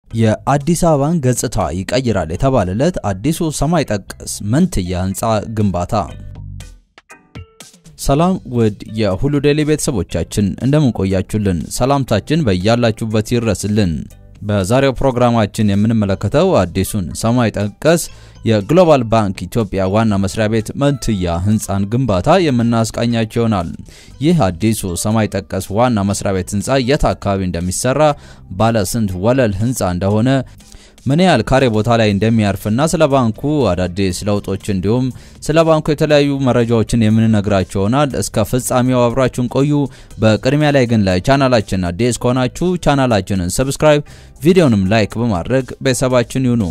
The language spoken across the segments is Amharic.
የአዲስ አበባን ገጽታ ይቀይራል የተባለለት አዲሱ ሰማይ ጠቀስ መንትያ ህንፃ ግንባታ። ሰላም ውድ የሁሉ ዴይሊ ቤተሰቦቻችን እንደምን ቆያችሁልን? ሰላምታችን በያላችሁበት ይድረስልን። በዛሬው ፕሮግራማችን የምንመለከተው አዲሱን ሰማይ ጠቀስ የግሎባል ባንክ ኢትዮጵያ ዋና መስሪያ ቤት መንትያ ህንፃን ግንባታ የምናስቃኛቸው ይሆናል። ይህ አዲሱ ሰማይ ጠቀስ ዋና መስሪያ ቤት ህንፃ የት አካባቢ እንደሚሰራ፣ ባለ ስንት ወለል ህንፃ እንደሆነ ምን ያህል ካሬ ቦታ ላይ እንደሚያርፍና ስለ ባንኩ አዳዲስ ለውጦች እንዲሁም ስለ ባንኩ የተለያዩ መረጃዎችን የምንነግራቸው ይሆናል። እስከ ፍጻሜው አብራችሁን ቆዩ። በቅድሚያ ላይ ግን ለቻናላችን አዲስ ከሆናችሁ ቻናላችንን ሰብስክራይብ፣ ቪዲዮንም ላይክ በማድረግ ቤተሰባችን ይሁኑ።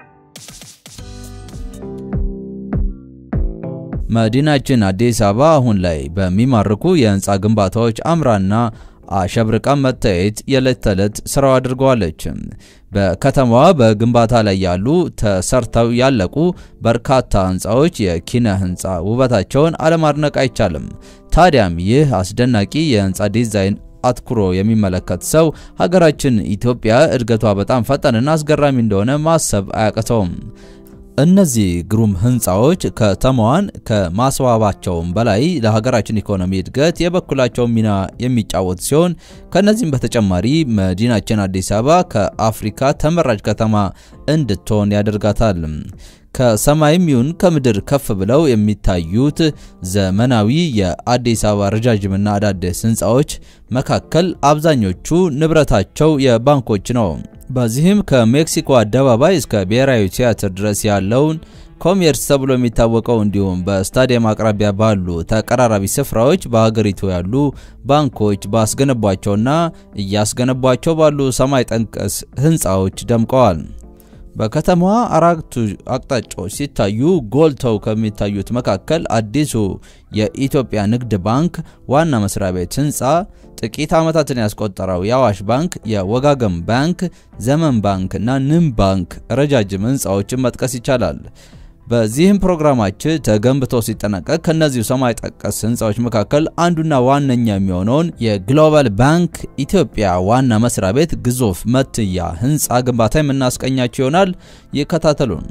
መዲናችን አዲስ አበባ አሁን ላይ በሚማርኩ የህንፃ ግንባታዎች አምራና አሸብርቃ መታየት የዕለት ተዕለት ስራው አድርገዋለች። በከተማዋ በግንባታ ላይ ያሉ ተሰርተው ያለቁ በርካታ ህንፃዎች የኪነ ህንፃ ውበታቸውን አለማድነቅ አይቻልም። ታዲያም ይህ አስደናቂ የህንፃ ዲዛይን አትኩሮ የሚመለከት ሰው ሀገራችን ኢትዮጵያ እድገቷ በጣም ፈጣንና አስገራሚ እንደሆነ ማሰብ አያቅተውም። እነዚህ ግሩም ህንፃዎች ከተማዋን ከማስዋባቸውም በላይ ለሀገራችን ኢኮኖሚ እድገት የበኩላቸውን ሚና የሚጫወት ሲሆን ከነዚህም በተጨማሪ መዲናችን አዲስ አበባ ከአፍሪካ ተመራጭ ከተማ እንድትሆን ያደርጋታል። ከሰማይም ይሁን ከምድር ከፍ ብለው የሚታዩት ዘመናዊ የአዲስ አበባ ረጃጅምና አዳዲስ ህንፃዎች መካከል አብዛኞቹ ንብረታቸው የባንኮች ነው። በዚህም ከሜክሲኮ አደባባይ እስከ ብሔራዊ ቲያትር ድረስ ያለውን ኮሜርስ ተብሎ የሚታወቀው እንዲሁም በስታዲየም አቅራቢያ ባሉ ተቀራራቢ ስፍራዎች በሀገሪቱ ያሉ ባንኮች ባስገነቧቸውና እያስገነቧቸው ባሉ ሰማይ ጠቀስ ህንፃዎች ደምቀዋል። በከተማዋ አራቱ አቅጣጫዎች ሲታዩ ጎልተው ከሚታዩት መካከል አዲሱ የኢትዮጵያ ንግድ ባንክ ዋና መስሪያ ቤት ህንፃ፣ ጥቂት ዓመታትን ያስቆጠረው የአዋሽ ባንክ፣ የወጋገን ባንክ፣ ዘመን ባንክ እና ንም ባንክ ረጃጅም ህንፃዎችን መጥቀስ ይቻላል። በዚህም ፕሮግራማችን ተገንብቶ ሲጠናቀቅ ከነዚሁ ሰማይ ጠቀስ ህንፃዎች መካከል አንዱና ዋነኛ የሚሆነውን የግሎባል ባንክ ኢትዮጵያ ዋና መስሪያ ቤት ግዙፍ መንትያ ህንፃ ግንባታ የምናስቀኛቸው ይሆናል። ይከታተሉን።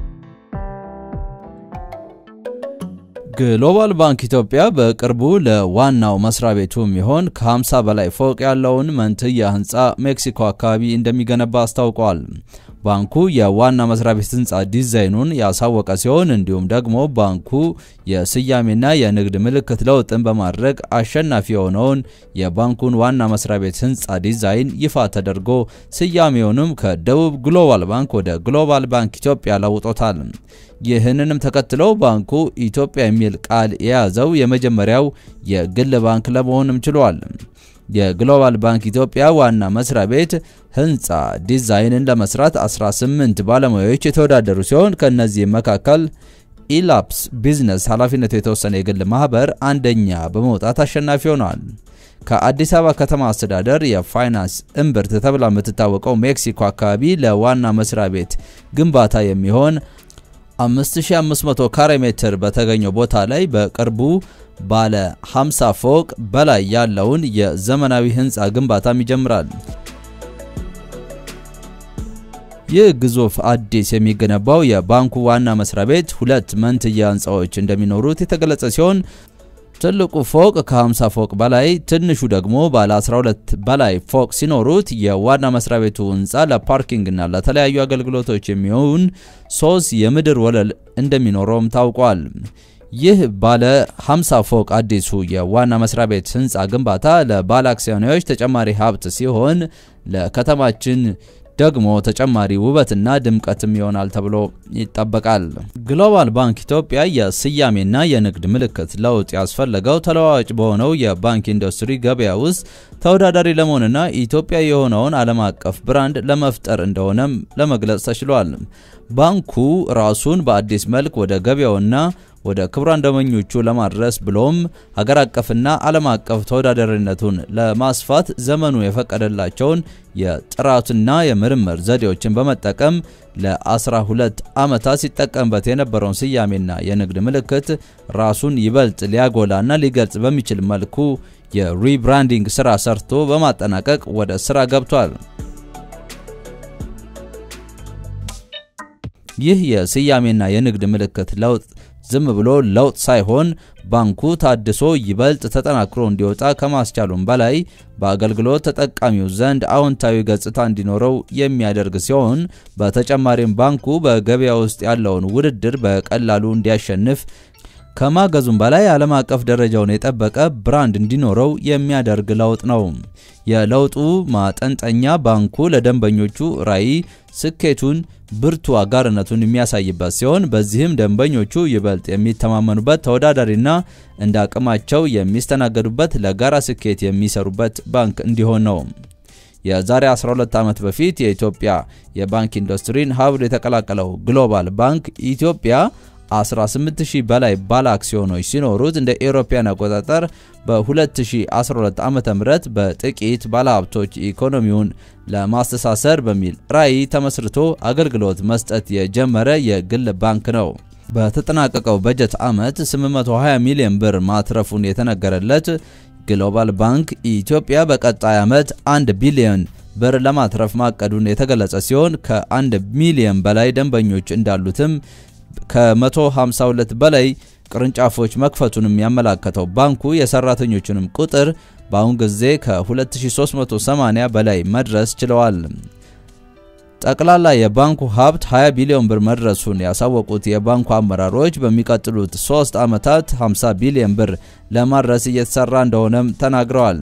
ግሎባል ባንክ ኢትዮጵያ በቅርቡ ለዋናው መስሪያ ቤቱ የሚሆን ከ50 በላይ ፎቅ ያለውን መንትያ ህንፃ ሜክሲኮ አካባቢ እንደሚገነባ አስታውቋል። ባንኩ የዋና መስሪያ ቤት ህንፃ ዲዛይኑን ያሳወቀ ሲሆን እንዲሁም ደግሞ ባንኩ የስያሜና የንግድ ምልክት ለውጥን በማድረግ አሸናፊ የሆነውን የባንኩን ዋና መስሪያ ቤት ህንፃ ዲዛይን ይፋ ተደርጎ ስያሜውንም ከደቡብ ግሎባል ባንክ ወደ ግሎባል ባንክ ኢትዮጵያ ለውጦታል። ይህንንም ተከትለው ባንኩ ኢትዮጵያ የሚል ቃል የያዘው የመጀመሪያው የግል ባንክ ለመሆንም ችሏል። የግሎባል ባንክ ኢትዮጵያ ዋና መስሪያ ቤት ህንፃ ዲዛይንን ለመስራት 18 ባለሙያዎች የተወዳደሩ ሲሆን ከእነዚህም መካከል ኢላፕስ ቢዝነስ ኃላፊነቱ የተወሰነ የግል ማህበር አንደኛ በመውጣት አሸናፊ ሆኗል። ከአዲስ አበባ ከተማ አስተዳደር የፋይናንስ እምብርት ተብላ የምትታወቀው ሜክሲኮ አካባቢ ለዋና መስሪያ ቤት ግንባታ የሚሆን 5500 ካሬ ሜትር በተገኘው ቦታ ላይ በቅርቡ ባለ 50 ፎቅ በላይ ያለውን የዘመናዊ ህንፃ ግንባታም ይጀምራል። ይህ ግዙፍ አዲስ የሚገነባው የባንኩ ዋና መስሪያ ቤት ሁለት መንትያ ህንፃዎች እንደሚኖሩት የተገለጸ ሲሆን ትልቁ ፎቅ ከ50 ፎቅ በላይ ትንሹ ደግሞ ባለ 12 በላይ ፎቅ ሲኖሩት የዋና መስሪያ ቤቱ ህንፃ ለፓርኪንግና ለተለያዩ አገልግሎቶች የሚሆን ሶስት የምድር ወለል እንደሚኖረውም ታውቋል። ይህ ባለ 50 ፎቅ አዲሱ የዋና መስሪያ ቤት ህንፃ ግንባታ ለባለ አክሲዮኖች ተጨማሪ ሀብት ሲሆን ለከተማችን ደግሞ ተጨማሪ ውበትና ድምቀትም ይሆናል ተብሎ ይጠበቃል። ግሎባል ባንክ ኢትዮጵያ የስያሜና የንግድ ምልክት ለውጥ ያስፈለገው ተለዋዋጭ በሆነው የባንክ ኢንዱስትሪ ገበያ ውስጥ ተወዳዳሪ ለመሆንና ኢትዮጵያ የሆነውን ዓለም አቀፍ ብራንድ ለመፍጠር እንደሆነም ለመግለጽ ተችሏል። ባንኩ ራሱን በአዲስ መልክ ወደ ገበያውና ወደ ክቡራን ደንበኞቹ ለማድረስ ብሎም ሀገር አቀፍና ዓለም አቀፍ ተወዳዳሪነቱን ለማስፋት ዘመኑ የፈቀደላቸውን የጥራትና የምርምር ዘዴዎችን በመጠቀም ለ12 ዓመታት ሲጠቀምበት የነበረውን ስያሜና የንግድ ምልክት ራሱን ይበልጥ ሊያጎላና ሊገልጽ በሚችል መልኩ የሪብራንዲንግ ስራ ሰርቶ በማጠናቀቅ ወደ ስራ ገብቷል። ይህ የስያሜና የንግድ ምልክት ለውጥ ዝም ብሎ ለውጥ ሳይሆን ባንኩ ታድሶ ይበልጥ ተጠናክሮ እንዲወጣ ከማስቻሉም በላይ በአገልግሎት ተጠቃሚው ዘንድ አዎንታዊ ገጽታ እንዲኖረው የሚያደርግ ሲሆን በተጨማሪም ባንኩ በገበያ ውስጥ ያለውን ውድድር በቀላሉ እንዲያሸንፍ ከማገዙም በላይ ዓለም አቀፍ ደረጃውን የጠበቀ ብራንድ እንዲኖረው የሚያደርግ ለውጥ ነው። የለውጡ ማጠንጠኛ ባንኩ ለደንበኞቹ ራዕይ ስኬቱን፣ ብርቱ አጋርነቱን የሚያሳይበት ሲሆን በዚህም ደንበኞቹ ይበልጥ የሚተማመኑበት ተወዳዳሪና እንደ አቅማቸው የሚስተናገዱበት ለጋራ ስኬት የሚሰሩበት ባንክ እንዲሆን ነው። የዛሬ 12 ዓመት በፊት የኢትዮጵያ የባንክ ኢንዱስትሪን ሀብሎ የተቀላቀለው ግሎባል ባንክ ኢትዮጵያ 18000 በላይ ባለ አክሲዮኖች ሲኖሩት እንደ ኤሮፓያን አቆጣጠር በ2012 ዓ.ም በጥቂት ባለሀብቶች ኢኮኖሚውን ለማስተሳሰር በሚል ራዕይ ተመስርቶ አገልግሎት መስጠት የጀመረ የግል ባንክ ነው። በተጠናቀቀው በጀት ዓመት 820 ሚሊዮን ብር ማትረፉን የተነገረለት ግሎባል ባንክ ኢትዮጵያ በቀጣይ ዓመት 1 ቢሊዮን ብር ለማትረፍ ማቀዱን የተገለጸ ሲሆን ከ1 ሚሊዮን በላይ ደንበኞች እንዳሉትም ከ152 በላይ ቅርንጫፎች መክፈቱንም ያመላከተው ባንኩ የሰራተኞቹንም ቁጥር በአሁን ጊዜ ከ2380 በላይ መድረስ ችለዋል። ጠቅላላ የባንኩ ሀብት 20 ቢሊዮን ብር መድረሱን ያሳወቁት የባንኩ አመራሮች በሚቀጥሉት ሶስት ዓመታት 50 ቢሊዮን ብር ለማድረስ እየተሰራ እንደሆነም ተናግረዋል።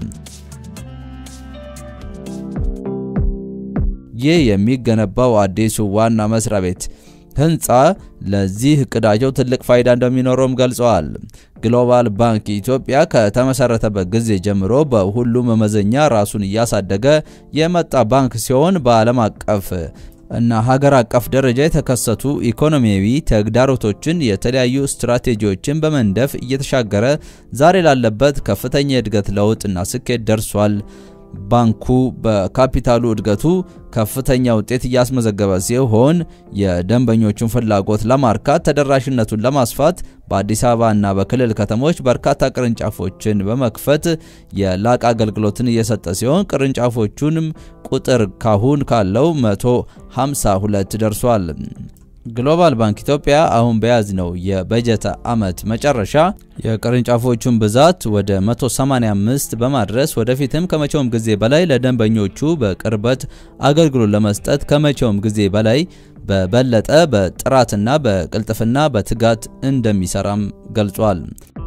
ይህ የሚገነባው አዲሱ ዋና መስሪያ ቤት ህንፃ ለዚህ እቅዳቸው ትልቅ ፋይዳ እንደሚኖረውም ገልጸዋል። ግሎባል ባንክ ኢትዮጵያ ከተመሰረተበት ጊዜ ጀምሮ በሁሉም መመዘኛ ራሱን እያሳደገ የመጣ ባንክ ሲሆን በዓለም አቀፍ እና ሀገር አቀፍ ደረጃ የተከሰቱ ኢኮኖሚያዊ ተግዳሮቶችን የተለያዩ ስትራቴጂዎችን በመንደፍ እየተሻገረ ዛሬ ላለበት ከፍተኛ የእድገት ለውጥና ስኬት ደርሷል። ባንኩ በካፒታሉ እድገቱ ከፍተኛ ውጤት እያስመዘገበ ሲሆን የደንበኞቹን ፍላጎት ለማርካት ተደራሽነቱን ለማስፋት በአዲስ አበባ እና በክልል ከተሞች በርካታ ቅርንጫፎችን በመክፈት የላቀ አገልግሎትን እየሰጠ ሲሆን ቅርንጫፎቹንም ቁጥር ካሁን ካለው 152 ደርሷል። ግሎባል ባንክ ኢትዮጵያ አሁን በያዝነው የበጀት ዓመት መጨረሻ የቅርንጫፎቹን ብዛት ወደ 185 በማድረስ ወደፊትም ከመቼውም ጊዜ በላይ ለደንበኞቹ በቅርበት አገልግሎት ለመስጠት ከመቼውም ጊዜ በላይ በበለጠ በጥራትና በቅልጥፍና በትጋት እንደሚሰራም ገልጿል።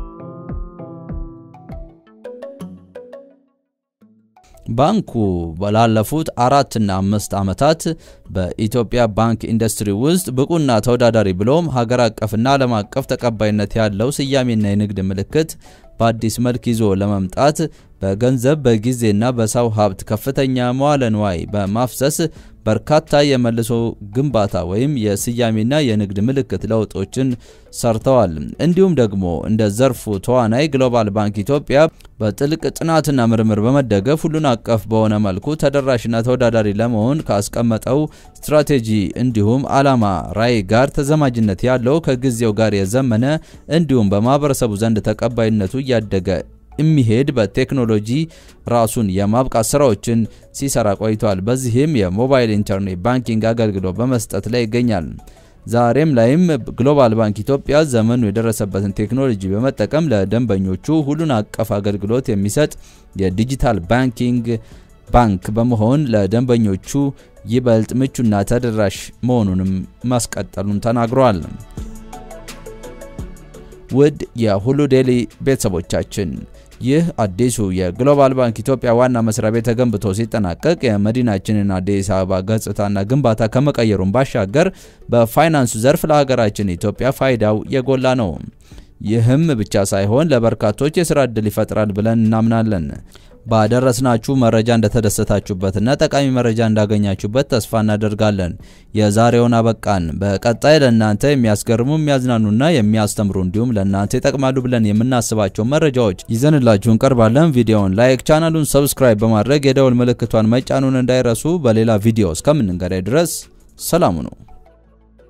ባንኩ ላለፉት አራትና አምስት ዓመታት በኢትዮጵያ ባንክ ኢንዱስትሪ ውስጥ ብቁና ተወዳዳሪ ብሎም ሀገር አቀፍና ዓለም አቀፍ ተቀባይነት ያለው ስያሜና የንግድ ምልክት በአዲስ መልክ ይዞ ለመምጣት በገንዘብ በጊዜና በሰው ሀብት ከፍተኛ መዋለ ንዋይ በማፍሰስ በርካታ የመልሶ ግንባታ ወይም የስያሜና የንግድ ምልክት ለውጦችን ሰርተዋል። እንዲሁም ደግሞ እንደ ዘርፉ ተዋናይ ግሎባል ባንክ ኢትዮጵያ በጥልቅ ጥናትና ምርምር በመደገፍ ሁሉን አቀፍ በሆነ መልኩ ተደራሽና ተወዳዳሪ ለመሆን ካስቀመጠው ስትራቴጂ እንዲሁም ዓላማ ራዕይ ጋር ተዘማጅነት ያለው ከጊዜው ጋር የዘመነ እንዲሁም በማህበረሰቡ ዘንድ ተቀባይነቱ እያደገ የሚሄድ በቴክኖሎጂ ራሱን የማብቃት ስራዎችን ሲሰራ ቆይቷል። በዚህም የሞባይል ኢንተርኔት ባንኪንግ አገልግሎት በመስጠት ላይ ይገኛል። ዛሬም ላይም ግሎባል ባንክ ኢትዮጵያ ዘመኑ የደረሰበትን ቴክኖሎጂ በመጠቀም ለደንበኞቹ ሁሉን አቀፍ አገልግሎት የሚሰጥ የዲጂታል ባንኪንግ ባንክ በመሆን ለደንበኞቹ ይበልጥ ምቹና ተደራሽ መሆኑንም ማስቀጠሉን ተናግሯል። ውድ የሁሉ ዴይሊ ቤተሰቦቻችን ይህ አዲሱ የግሎባል ባንክ ኢትዮጵያ ዋና መስሪያ ቤት ተገንብቶ ሲጠናቀቅ የመዲናችንን አዲስ አበባ ገጽታና ግንባታ ከመቀየሩን ባሻገር በፋይናንሱ ዘርፍ ለሀገራችን ኢትዮጵያ ፋይዳው የጎላ ነው። ይህም ብቻ ሳይሆን ለበርካቶች የስራ ዕድል ይፈጥራል ብለን እናምናለን። ባደረስናችሁ መረጃ እንደተደሰታችሁበትና ጠቃሚ መረጃ እንዳገኛችሁበት ተስፋ እናደርጋለን። የዛሬውን አበቃን። በቀጣይ ለእናንተ የሚያስገርሙ የሚያዝናኑና የሚያስተምሩ እንዲሁም ለእናንተ ይጠቅማሉ ብለን የምናስባቸው መረጃዎች ይዘንላችሁ እንቀርባለን። ቪዲዮውን ላይክ፣ ቻናሉን ሰብስክራይብ በማድረግ የደውል ምልክቷን መጫኑን እንዳይረሱ። በሌላ ቪዲዮ እስከምንገናኝ ድረስ ሰላሙ ነው።